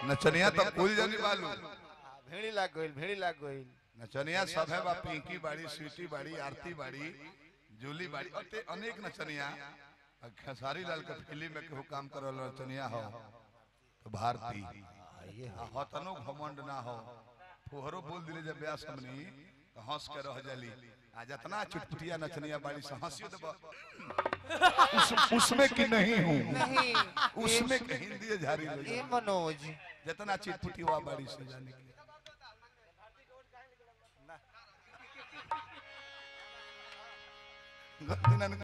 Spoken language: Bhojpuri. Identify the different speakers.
Speaker 1: नचनिया तो कुल जनी बालू
Speaker 2: भेड़ी लाग गइल भेड़ी लाग गइल
Speaker 1: नचनिया सब है बा पिंकी बाड़ी स्वीटी बाड़ी आरती बाड़ी जूली बाड़ी और ते अनेक नचनिया और खेसारी लाल के फिल्म में केहू काम करल नचनिया हो तो भारती हो तनो घमंड ना हो फुहरो बोल दिले जब ब्याह समनी तो हंस के रह जाली आ जितना चुटपुटिया नचनिया बाड़ी से हंसियो तो उस, उसमें की नहीं हूँ
Speaker 2: नहीं
Speaker 1: उसमें के हिंदी झारी हो
Speaker 2: ए
Speaker 1: जाए।
Speaker 2: मनोज
Speaker 1: जितना चिटपुटी हुआ बाड़ी से जाने के गलती ना